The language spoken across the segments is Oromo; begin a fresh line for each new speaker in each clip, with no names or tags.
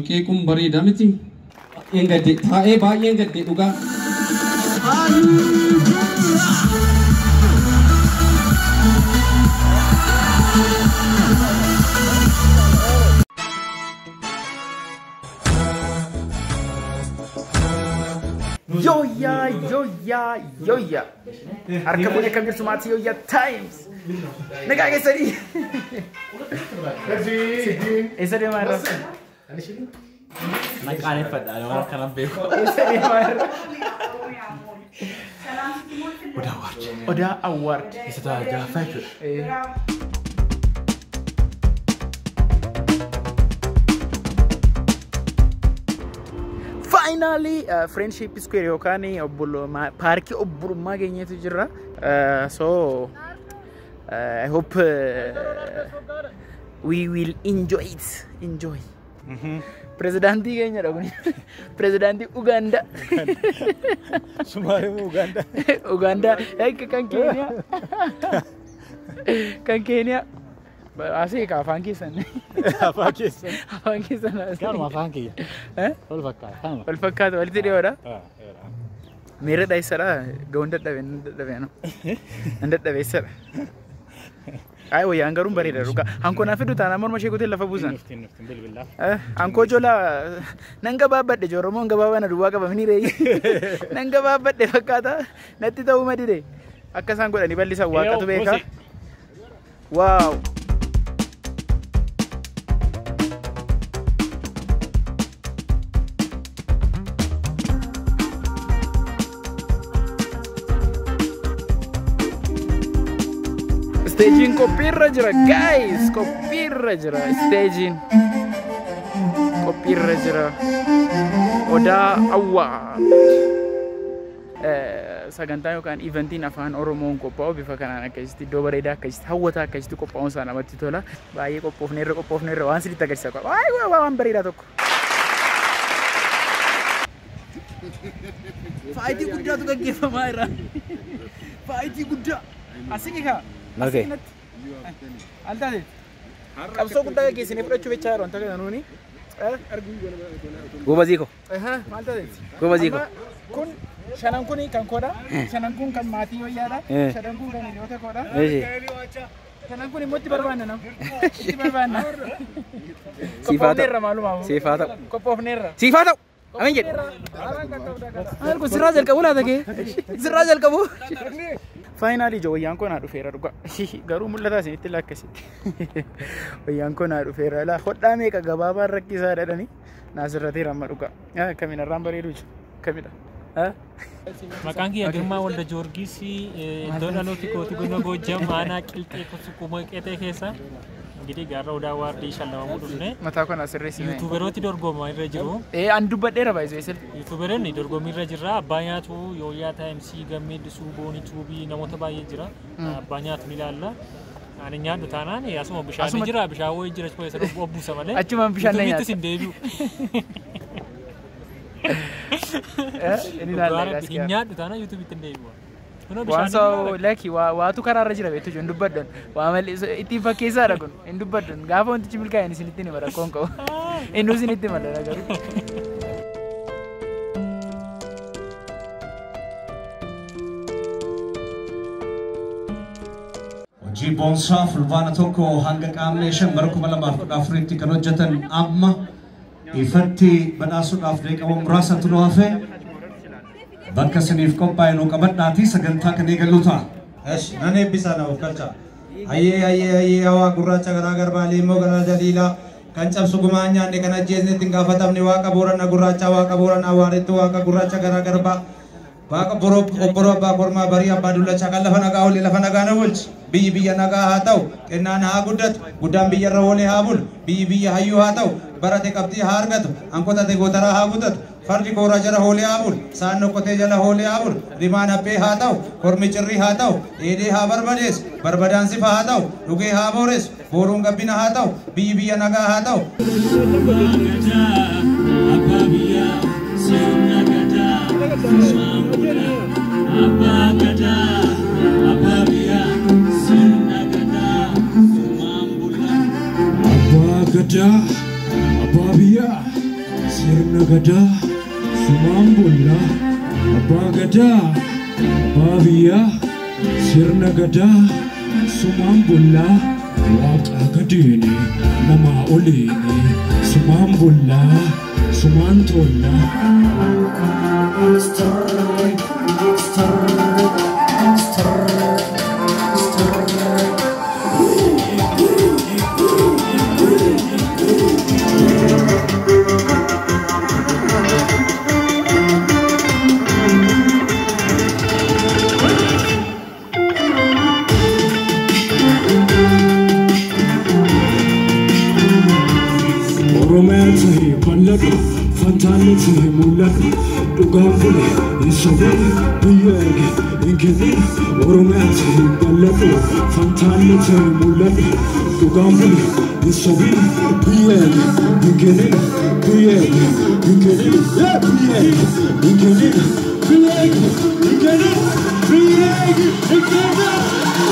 qeequun bareeda miti. Baay'een gadde taa'ee baay'een gadde dhugaa.
Yooyaa yooyaa yooyaa harka fuudhee akkam jirtu maatii yooyaa taayims nagaa keessanii eessa deemaa irra
Naqaaneffadha waan kanan beeku.
eessa deemaa irra
Odaa waard.
odaa awwaard
Isa ta'a jaaffaa jechuudha.
Finally, uh, Friendship Square yookaan obbolummaa paarkii obbolummaa keenyatu jira. Uh, so, uh, I hope uh, we will enjoy it. Enjoy. Pirezidaantii keenyadha kun. Pirezidaantii Ugaandaa.
Sumaalee Ugaandaa.
Ugaandaa. Eega kan Keeniyaa. Kan Keeniyaa. Asii ka afaan keessan.
Afaan keessan.
Afaan keessan. asii.
Kanuma afaan kiyya.
Eh?
Ol fakkaata. Kanuma.
Wal fakkaatu walitti dhiyoodha.
Ah, eera.
Miira dha'isadha. Ga'uun dadhabe nan dadhabe ano. Nan dadhabeessadha. Ay wayyaan garuun bareeda dhugaa. Hankoo naaf fidu taanaan morma ishee kutee lafa buusan.
Nufti nufti bilbilaaf.
Eh, Hankoo joolaa nan gabaabbadhe jooromoon gabaabaa na duwwaa qabamanii reeyyi. Nan gabaabbadhe fakkaata. Natti ta'uu madide. Akka isaan godhanii bal'isan waaqatu beeka. Waaw. Staging qophiirra jira guys qophiirra jira staging qophiirra jira odaa awwaa sagantaa yookaan eventiin afaan oromoon qophaa'u bifa kanaan akkasitti iddoo bareedaa akkasitti hawwataa akkasitti qophaa'uun isaa namatti tola baay'ee qophoofneerra qophoofneerra waan sirriitti agarsiisa qaba waayee waan bareedaa tokko. Faayitii guddaatu gaggeeffamaa jira. Faayitii guddaa. Asii kaa.
Nagee.
Al taate. Qabsoo guddaa gaggeessinee fudhachuu jechaa jiru wanta kana nuuni.
Goobazii ko.
Maal taate?
Goobazii ko.
Amma Kun shanan kun kan koodha. Shanan kun kan maatii wayyaadha.
Eh.
Shanan kun kan hiriyoota koodha.
Eeshi.
Shanan kun immoo itti barbaanna nam. Itti barbaanna.
Siifaa
Qophoofneerra
ta'u.
maalumaa.
Siifaa ta'u.
Qophoofneerra.
Siifaa ta'u. Amin jedhe.
Maal kun sirraa jalqabu laata kee? Sirraa jalqabu. Faayinaali ijoo wayyaan koo naa dhufeera dhugaa. Garuu mul'ataa isinitti lakkasitti. Wayyaan koo naa dhufeera. Laa hodhaa meeqa gabaabaan rakkisaa dhadhani. Naasirrateera amma dhugaa. Kamiin irraan bareedu jiru. Kamidha.
Maqaan kiyya Girmaa Walda Joorgis iddoo dhalooti kooti godina Goojjam aanaa qilxee sukkuma qexee keessa እንግዲህ ጋራ ወደ አዋርዲ ሸለመሙ ዱፍኔ
Mataa koo naasirreessi.
ዩቱበሮቲ ዶርጎማ irra jiru
Ee an dubbadheera baay'isee sirri.
ዩቱበርን dorgommii irra jirra abbaa nyaatu yooyaa taayimsii gammeeddisuu boonii tuubii namoota baay'ee jira abbaa nyaatu ni ilaalla ani nyaadhu taanaan asuma bishaan
Asuma-
jira bishaan wayii jira keessa obbuusa malee
Achumaan bishaan na
Yuutuubiittis hin deebi'u
Inni ilaalla
hin nyaadhu taanaan yuutuubiitti hin deebi'u Kunoo
Waan
bishaan
sa'o laki waatu karaarra jira beektu hin dubbaddan. Waa malee ittiin fakkeessaadha kun hin dubbaddan. Gaafa wantichi milkaa'in isinitti hima rakkoon qabu. Inni isinitti hima garuu.
Hojii boonsaa fulbaana tokko hanga qaamni shan bara kuma lamaaf kudha afuritti kan hojjetan amma ifatti badhaasuudhaaf deeqama muraasatu nu hafe bakka isiniif qophaa'e nu qabadhaatii sagantaa kan eegallu ta'a.
Esh, nan eebbisaa na of galcha. Hayyee hayyee hayyee hawaa gurraacha garaa garbaa liimmoo garaa jaliilaa kan cabsu gumaa nyaanne kan ajjeesne ittiin gaafatamne waaqa boorana gurraacha waaqa boorana awwaaretti waaqa gurraacha garaa garbaa waaqa boroo obboroo abbaa kormaa barii abbaa dullacha kan lafa nagaa oole lafa nagaa na bulchi biyyi biyya nagaa haa ta'u kennaan haa guddatu guddaan biyya irra oolee haa bulu biyyi biyya hayyuu haa ta'u barate qabxii haa argatu hanqotate gootaraa haa gudatu fardi koora jala hoolee haa bulu saan nokkotee jala hoolee haa bulu rimaan haphee haa ta'u kormi cirrii haa ta'u dheedee haa barbadeessu barbadaan sifa haa ta'u dhugee haa booressu booruun gabbina haa ta'u biyyi biyya nagaa haa ta'u
Abbaa gadaa, abbaa biyyaa, sirna gadaa sumaan bollaa abbaa gadaa abbaa biyyaa sirna gadaa sumaan bollaa waaqaa gadeene namaa oleene sumaan bollaa sumaan toollaa. Oromiyaa ta'ee mallaqa fantaallee ta'ee mul'ata dhugaan bule hin sobine biyya erge hin kennine Oromiyaa ta'ee mallaqa fantaallee ta'ee mul'ata dhugaan bule hin sobine biyya erge hin kennine biyya erge hin kennine biyya erge hin kennine biyya erge hin kennine biyya erge hin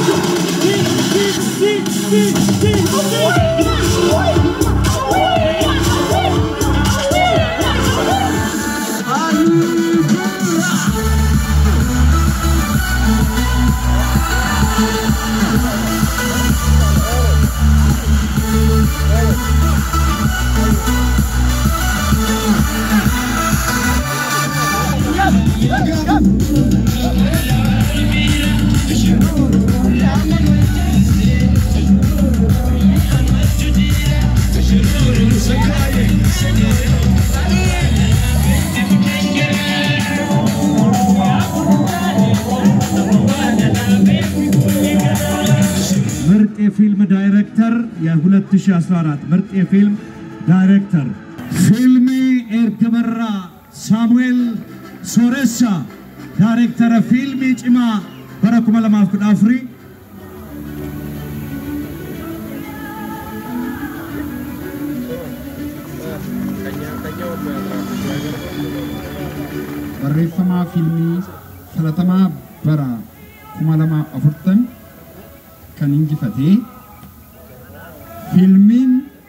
ምርጥ የፊልም ዳይሬክተር የ2014 ምርጥ የፊልም ዳይሬክተር ፊልሚ ኤርገመራ ሳሙኤል ሶሬሳ ዳይሬክተረ ፊልሚ ጭማ በረኩመ ለማፍ ቁዳፍሪ
barreeffamaa fiilmii filatamaa bara kuma lamaaf afurtan kan injifatee fiilmiin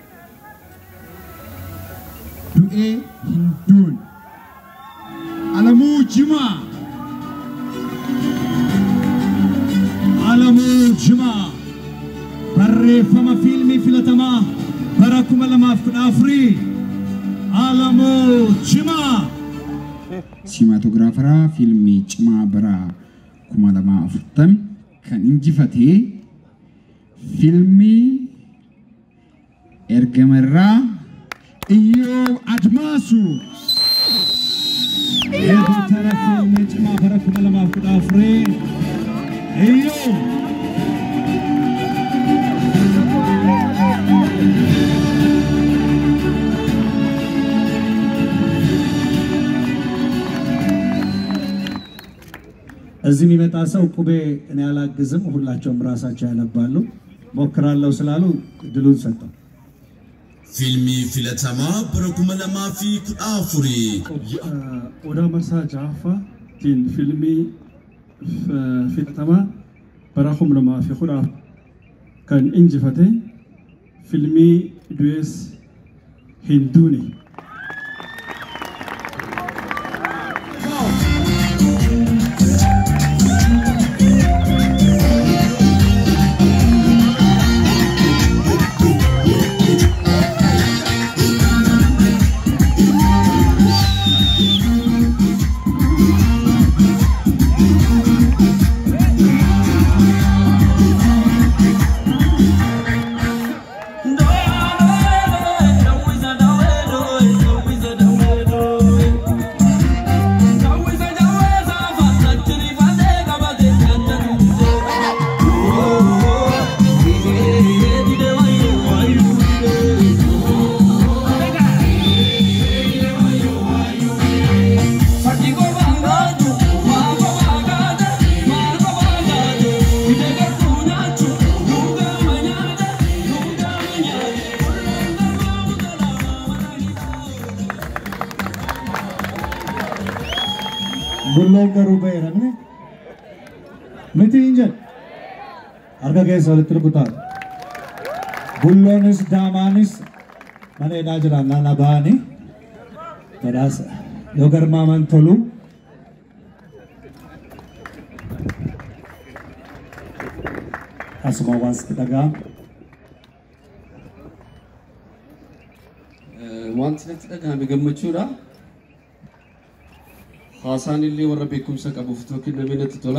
du'ee hin duun alamuu jimaa
alamuu jimaa barreeffama fiilmii filatamaa bara kuma lamaaf kudha afurii alamuu jimaa
simaatogiraafaraa fiilmii cimaa bara kuma lamaa afurtan kan injifatee fiilmii ergamarraa
Iyyoob Admaasuu ኤዲተረ ፊልሚ ጭማ bara kuma lamaaf kudha afurii Iyyoob እዚህ የሚመጣ ሰው ቁቤ እኔ አላግዝም፣ ሁላቸውም ራሳቸው ያነባሉ። ሞክራለሁ ስላሉ ድሉን ሰጠው።
Fiilmii filatamaa bara kuma lamaa fi kudha afurii.
Odaa Marsaa Jaaffaatiin fiilmii filatamaa bara kuma lamaa fi kudha afur kan injifate fiilmii du'ees hin duune.
Bulloon garuu ba'eera miti. Miti hin jedhu. Harka keessa walitti rukutaa. Bulloonis daamaanis mana hidhaa jiran naana ba'anii
badhaasa yoo garmaaman tolu asuma waan sitti dhaga'amu.
Wanti natti dhagahame gammachuudha. Haasaan illee warra beekumsa qabuuf itoo kenname natti tola.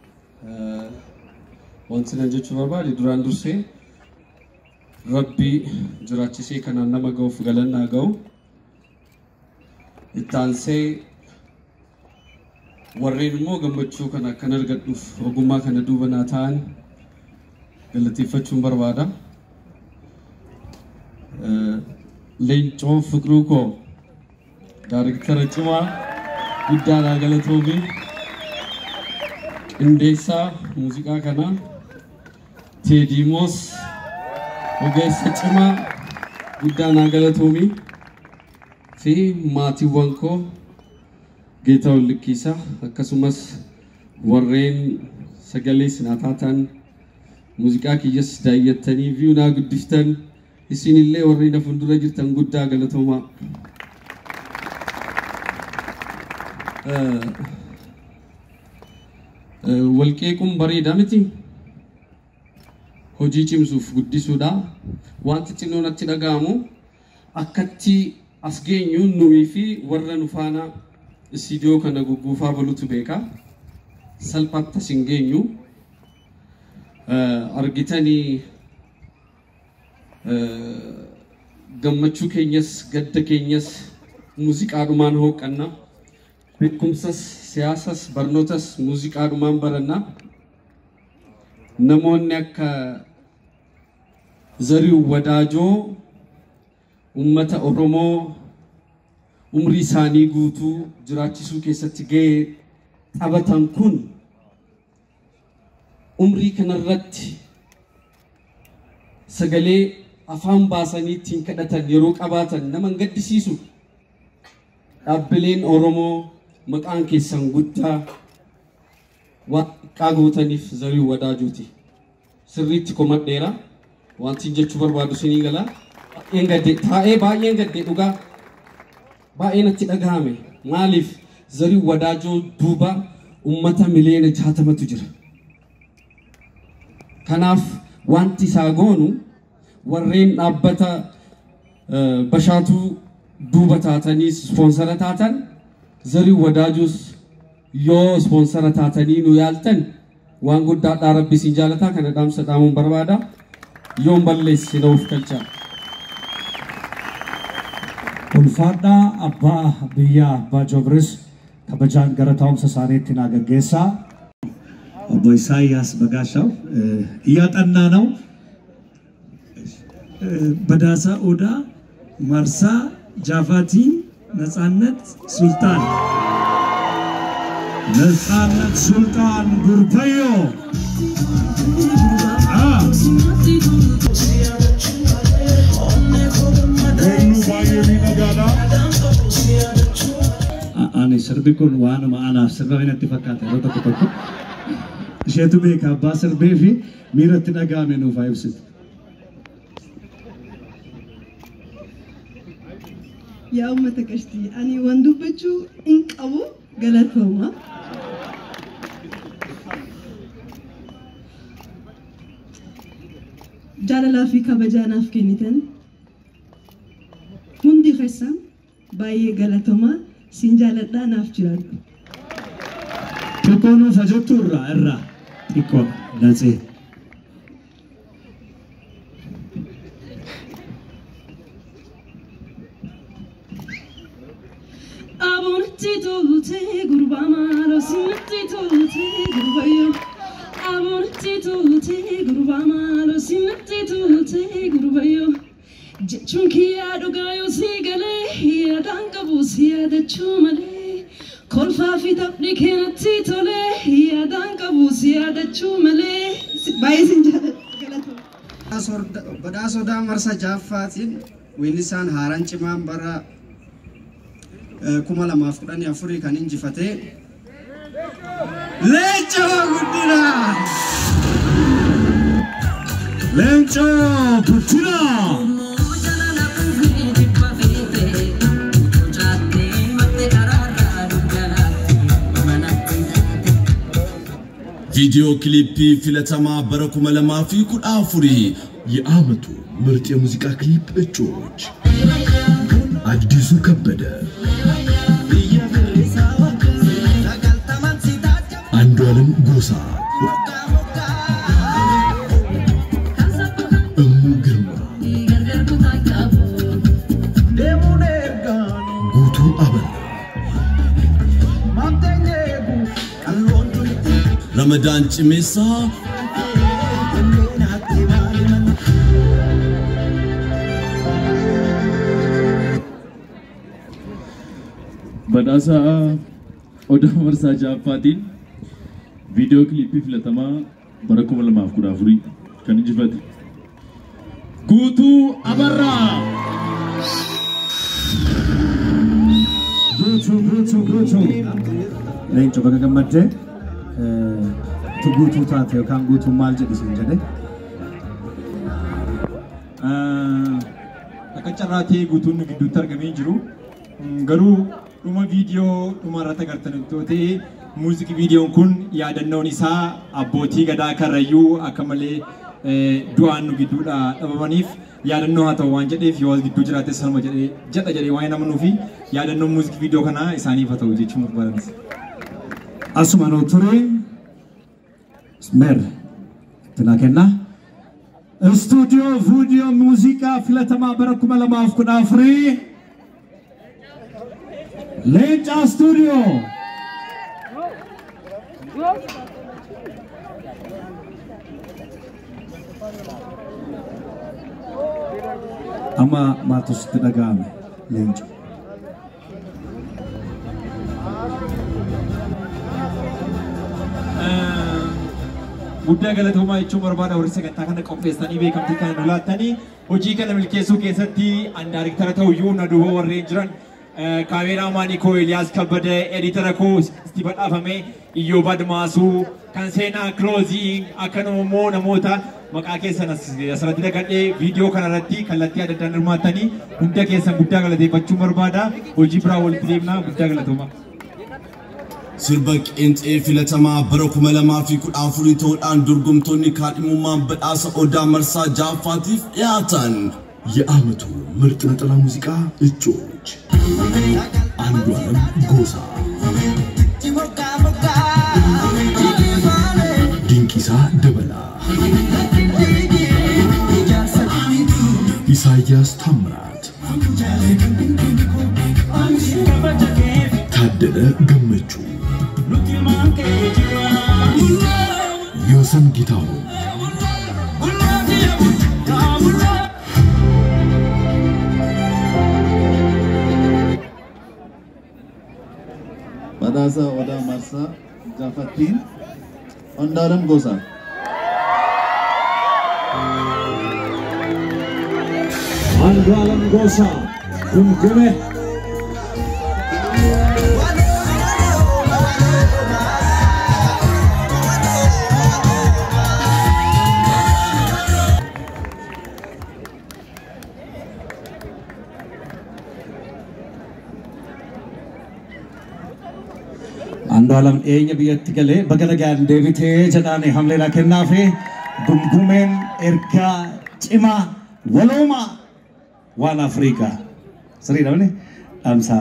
Wanti nan jechuu barbaade duraan dursee rabbii jiraachisee kanaan nama ga'uuf galannaa ga'u. Ittaansee warreen immoo gammachuu kana akkan argadhuuf ogummaa kana duuba naa ta'an galateeffachuun barbaada. Leencoo Fiqiruu koo daariktara cimaa guddaadhaa galatoomii qindeessaa muuziqaa kanaa Teediimoos ogeessa cimaa guddaadhaa galatoomii fi maatiiwwan koo Geetaa Wallikkiisaa akkasumas warreen sagalee sinaa taatan muuziqaa kiyyas daayyattanii fi naa guddiftan isinillee warri na fuuldura jirtan guddaa galatoomaa. Walqeequun bareedaa miti. Hojii cimsuuf guddisuudha. Wanti xinnoo natti dhaga'amu akkatti as geenyu nuyi fi warra nu faana istiidiyoo kana gugguufaa balutu beeka. Salphaatti as hin geenyu. Argitanii gammachuu keenyas gadda keenyas muuziqaadhumaan hooqanna beekumsas siyaasas barnootas muuziqaadhumaan baranna namoonni akka zarii wadaajoo ummata oromoo umrii isaanii guutuu jiraachisuu keessatti gahee taphatan kun umrii kanarratti sagalee afaan baasanii ittiin kadhatan yeroo qabaatan nama hin gaddisiisu. Dhaabbileen Oromoo maqaan keessan guddaa waan xiqqaa gootaniif zarii wadaajuuti. Sirriitti komadheera. Wanti jechuu barbaadu sinii gala. Baay'een gadde taa'ee baay'een gadde dhugaa baay'ee natti dhagahame. Maaliif zarii wadaajoo duuba uummata miliyoona jaatamatu jira. Kanaaf wanti isaa goonu warreen dhaabbata bashaatuu duuba taatanii ispoonsara taatan zarii wadaajuus yoo ispoonsara taatanii nu yaaltan waan guddaadhaa rabbi isin jaalataa kana dhaamsa dhaamuun barbaada yoon balleessi na uf galchaa.
Ulfaadhaa abbaa biyyaa abbaa Joobris kabajaan gara taa'umsa isaaniitti naa gaggeessaa. Obbo Isaayyaas Bagaashaw እያጠና ነው።
በዳሳ ኦዳ ማርሳ ጃቫቲን ነፃነት ሱልጣን
ነፃነት ሱልጣን ጉርበዮ ani sirbi kun waanuma anaaf sirba natti fakkaata yeroo tokko tokko isheetu beeka abbaa sirbee fi miiratti dhaga'ame nuuf haa ibsitu.
yaa uummata qashtii ani waan dubbachuu hin qabu galatooma. Jaalalaa fi kabajaa naaf kennitan hundi keessan baay'ee galatooma sin jaaladhaa naaf jiraadhu.
Xiqqoo nuuf ajottu irraa irraa xiqqoo natsee.
Abonatti tolte gurba malo simatti tolte gurbayo. Abonatti tolte gurba malo simatti tolte gurbayo. Jechuun kiyyaa dhugaa yoo si galee yaadaan qabu si yaadachuu malee. Kolfaa fi taphni keenatti tolee yaadaan qabu si yaadachuu malee. Baay'ee sin jaalladha.
Badhaasodaa marsa jaaffaatiin weellisaan haaraan cimaan bara kuma lamaaf kudhanii afurii kan injifatee Leencoo Guddinaa!
Leencoo Guddinaa!
ቪዲዮ ክሊፕ ፊለተማ በረኩመ ለማፊ ኩዳፉሪ የዓመቱ ምርጥ የሙዚቃ ክሊፕ እጩዎች አዲሱ ከበደ፣ አንዷለም ጎሳ፣ እሙ ግርማ፣ ጉቱ አበራ፣ ረመዳን ጭሜሳ
badhaasa odaa marsaa ja'affaatiin viidiyoo kiliippii filatamaa bara kuma lamaaf kudha afurii kan injifate. Guutuu Abarraa!
Guutuu guutuu guutuu. Leenco baga gammaddee tu guutuu taate yookaan guutuu maal jedhisin jedhe.
Akka carraa ta'ee guutuun nu gidduutti argamee jiru garuu dhuma viidiyoo dhuma irratti agartan ta'ee muuziqii viidiyoon kun yaadannoon isaa abbootii gadaa karrayyuu akka malee du'aan nu gidduudha dhabamaniif yaadannoo haa ta'u waan jedheef yoo gidduu jiraate salma jedhee jedha jedhee waan amanuu fi yaadannoon muuziqii viidiyoo kanaa isaaniif haa ta'u jechuun barbaadan.
Asuma nuu ture mer itti naa kennaa. Istuudiyoo viidiyoo muuziqaa filatamaa bara kuma lamaaf kudha afurii Leencaa Stuudiyoo. Amma maaltu sitti dhaga'ame leenca.
guddaa galatoomaa jechuun barbaada warri sagantaa kana qopheessanii beekamtii kana nu laattanii hojii kana milkeessuu keessatti an daariktara ta'uyyuu na duuba warreen jiran kaameeraa maanii koo Eliyaas Kabbada editara koo itti badhaafame Iyyoo Badmaasuu kan seenaa kiloozii akkanuma immoo namoota maqaa keessan asirratti dagadhee viidiyoo kanarratti kallattii adda addaan hirmaattanii hunda keessan guddaa galateeffachuun barbaada hojii biraa walitti deemnaa guddaa galatoomaa.
sirba qeenxee filatamaa bara kuma lamaa fi kudha afurii ta'uudhaan dorgomtoonni kaadhimummaan badhaasa odaa marsaa ja'affaatiif dhiyaatan የዓመቱ ምርጥ ነጠላ ሙዚቃ እጩዎች አንዷለም ጎሳ፣ ዲንቂሳ ደበላ፣ ኢሳያስ ታምራት፣ ታደለ ገመቹ፣ ዮሰን ጌታሁን
badhaasa odaa marsaa jaafattiin ondaalam gosa
አንዷለም ጎሳ ጉምጉሜ አንዷለም ኤኛ biyyatti galee baga nagaan deebitee jedhaani hamleedha kennaafi gumgumeen ergaa cimaa waloomaa waan Afrikaa sirriidha malee dhaamsaa.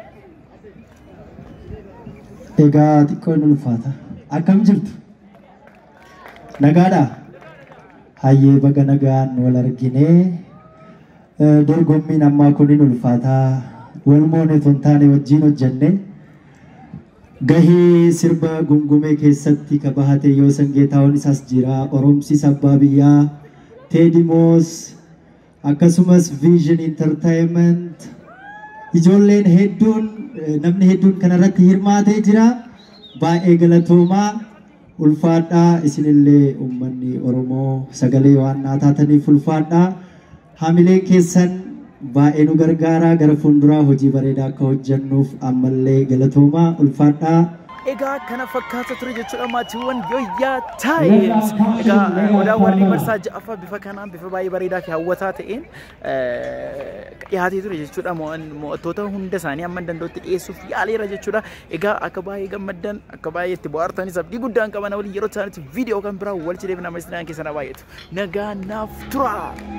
Egaa xiqqoon ulfaata. Akkam jirtu? Nagaadha? Hayyee baga nagaan wal arginee dorgommiin ammaa kunin ulfaataa wal moone ton taane wajjin hojjenne gahee sirba gungumee keessatti ka bahate yoo sangeetaawwan isaas jira oromsis abbaa biyyaa teedimoos akkasumas viizhin intartaayiment ijoolleen hedduun namni hedduun kanarratti hirmaatee jira baay'ee galatoomaa ulfaadhaa isinillee uummanni oromoo sagalee waan naa taataniif ulfaadhaa hamileen keessan baay'ee nu gargaaraa gara fuulduraa hojii bareedaa akka hojjennuuf ammallee galatoomaa ulfaadhaa
egaa kana fakkaata ture jechuudha maatiiwwan yoyyaa taayims egaa odaa warri marsaa ja'affaa bifa kanaan bifa baay'ee bareedaa fi hawwataa ta'een dhiyaatee ture jechuudha mo'attoota hunda isaanii amma danda'utti dhiyeessuuf yaaleera jechuudha egaa akka baay'ee gammaddan akka baay'ee itti bohaartanis abdii guddaan qaban waliin yeroo isaaniitti viidiyoo kan biraa wal cidheef nama isaan keessana baay'eetu nagaa naaf tura.